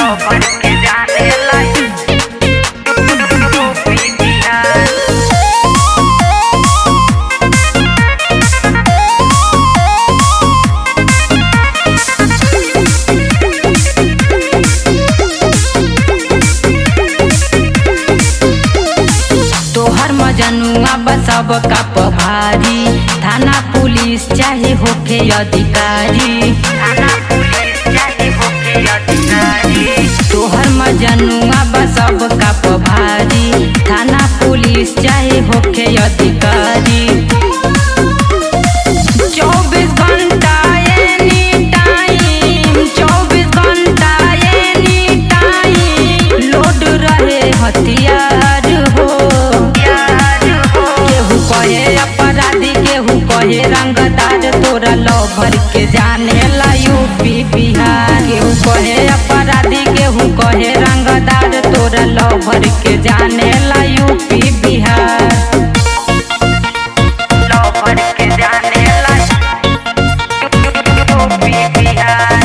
lover के जाने लाई यूपी बिहार तोहर मजनुआ बसब का पभारी थाना पुलिस चाहे होके अधिकारी थाना पुलिस चाहे होके अधिकारी तोहर मजनुआ बसब का पभारी थाना पुलिस चाहे होके अधिकारी चौबीस घंटा एनी टाइम चौबीस घंटा एनी टाइम लोड रहे हथियार हो यार हो केहू कहे अपराधी केहू कहे रंगदार तोरा लवर के जाने ला यूपी बिहार केहू कहे अपराधी केहू कहे रंगदार तोरा लवर के जाने ला यूपी बिहार लवर के जाने लाई यूपी बिहार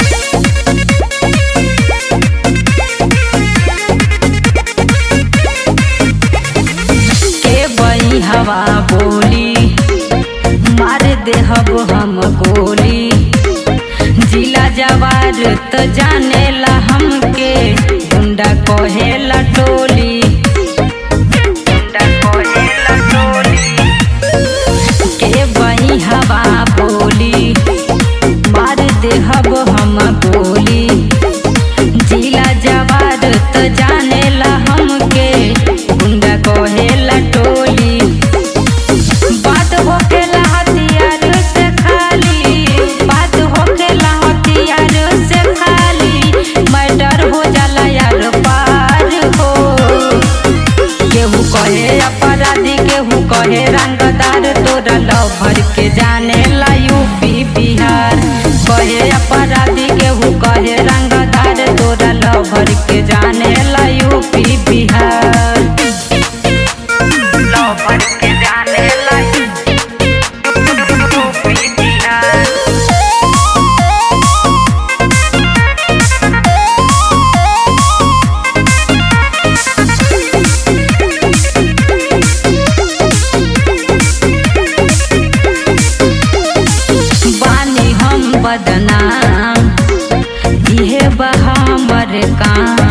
के बई हवा बोली मार देहब हम गोली जिला जवार त जाने ला हमके गुंडा कहेला टोली गुंडा कोहे लटोली के बई हवा बोली मार देहब हम गोली जिला जवार त जाने ला हमके गुंडा कहेला टोली बात होखेला हथियार से खाली बात होखेला हथियार से खाली मैटर हो जाला यार पार हो केहू कहे अपराधी केहू कहे रंगदार तोरा लवर के जाने ला यूपी बिहार कहे अपराधी केहू कहे रंगदार तोरा लवर के जाने ला यूपी बिहार लवर के जाने लाई यूपी बिहार बानी हम बदनाम इहे बा हमर काम